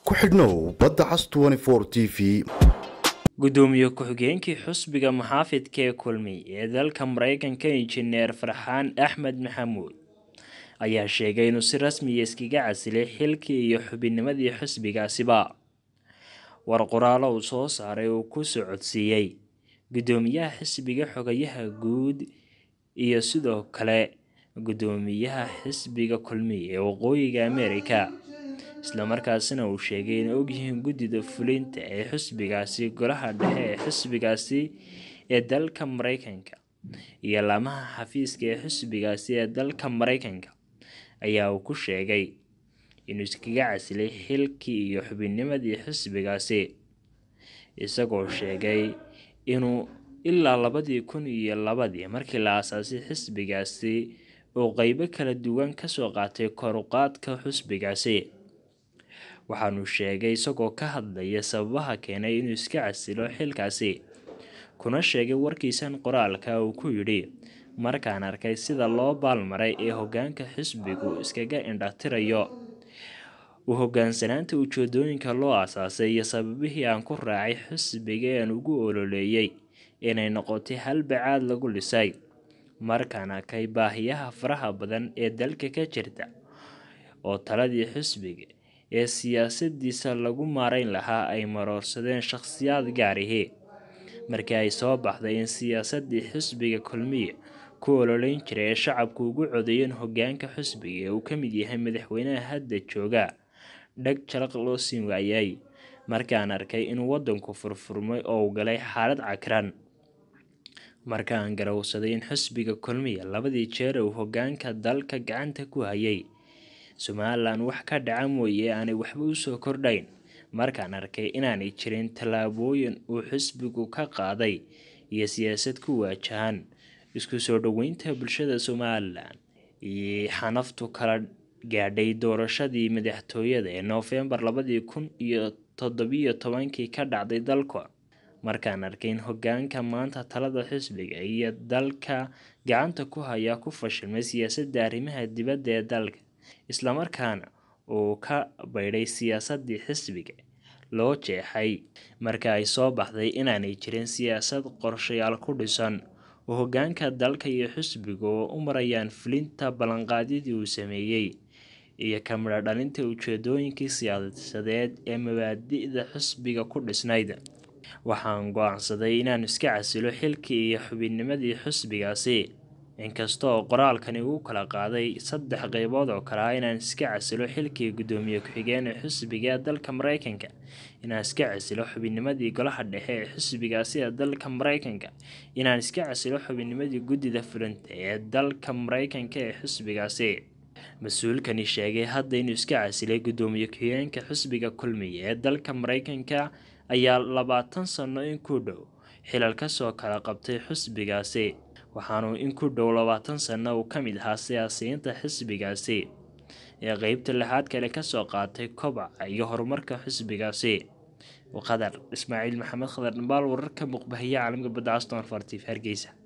ku xidhnow badda cas t v gudoomiye ku-xigeenkii xusbiga muxaafidka ee kulmiy ee dalka mareykanka injineer farxaan axmed maxamuud ayaa sheegay inuu si rasmiya iskaga casilay xilkii iyo xubinnimadii xusbigaasiba war qoraalo uu soo saaray uu ku socodsiiyey gudoomiyaha xisbiga xogayaha guud iyo sidoo kale gudoomiyaha xisbiga kulmiy ee waqooyiga amerika islamarkaasina uu sheegay inay ogyihiin guddida fulinta ee xisbigaasi golaha dhexe ee xisbigaasi ee dalka mareykanka iyo laamaha xafiiska ee xisbigaasi ee dalka mareykanka ayaa uu ku sheegay inuu iskaga casilay xilkii iyo xubinnimadii xisbigaasi isagoo sheegay inuu ilaa labadii kun iyo labadii markii la aasaasay xisbigaasi uu qeybo kala duwan kasoo qaatay koruqaadka xisbigaasi waxaanu sheegay isagoo ka hadlaya sababaha keenay inuu iska casilo xilkaasi kuna sheegay warkiisan qoraalka uu ku yidhi markaan arkay sida loo baalmaray ee hogaanka xisbigu iskaga indhatirayo u hogaansanaanta ujeedooyinka loo aasaasay iyo sababihii aan ku raacay xisbiga aan ugu ololeeyey inay noqotay halbacaad lagu dhisay markaan arkay baahiyaha faraha badan ee dalka ka jirta oo taladii xisbiga ee siyaasadiisa lagu maarayn lahaa ay maroorsadeen shakhsiyaad gaarihii markii ay soo baxday in siyaasadii xisbiga kulmiya ku ololeyn jiray ee shacabku ugu codeeyeen hogaanka xisbiga ee uu ka mid yahay madaxweynaha hadda jooga dhag jalaq loo siin waayay markaan arkay inuu wadanku furfurmay oo uu galay xaalad cakran markaan garowsaday in xisbiga kulmiya labadii jeer uu hogaanka dalka gacanta ku hayay somalilan wax ka dhaca mooye aanay waxba usoo kordhayn markaan arkay inaanay jirin tallaabooyin uu xisbigu ka qaaday iyo siyaasad ku waajahan isku soo dhoweynta bulshada somalilan iyo xanaftu kala gaadhay doorashadii madaxtooyada ee noofembar labadii kun iyo toddobiyo tobankii ka dhacday dalka markaan arkay in hogaanka maanta talada xisbiga iyo dalka gacanta ku hayaa ku fashilmay siyaasadda arrimaha dibadda ee dalka islamarkaana uu ka baydhay siyaasadii xisbiga loo jeexay marka ay soo baxday inaanay jirin siyaasad qorshayaal ku dhisan oo hogaanka dalka iyo xisbiga oo u marayaan fulinta ballanqaadyadii uu sameeyey iyo kamidho dhalinta ujeedooyinkii siyaasadeed ee mabaadi'da xisbiga ku dhisnayd waxaan go-aansaday inaan iska casilo xilkii iyo xubinnimadii xisbigaasi inkasta oo qoraalkani uu kala qaaday saddex qeybood oo kale ah inaan iska casilo xilkii gudoomiye ku-xigeen ee xisbiga ee dalka mareykanka inaan iska casilo xubinnimadii golaha dhexe ee xisbigaasi ee dalka mareykanka inaan iska casilo xubinnimadii guddida fulinta ee dalka mareykanka ee xisbigaasi mas-uulkani sheegay hadda inuu iska casilay gudoomiye ku-xigeenka xisbiga kulmiya ee dalka mareykanka ayaa labaatan sano in ku dhow xilal kasoo kala qabtay xisbigaasi waxaanu in ku dhow labaatan sano uu ka mid ahaa siyaasiyiinta xisbigaasi ee qeybta lixaad kale kasoo qaatay kobaca iyo horumarka xisbigaasi qadar ismaaciil maxamed khadar dhambaal wararka muqbahiya caalamka badda aston fartif hargeysa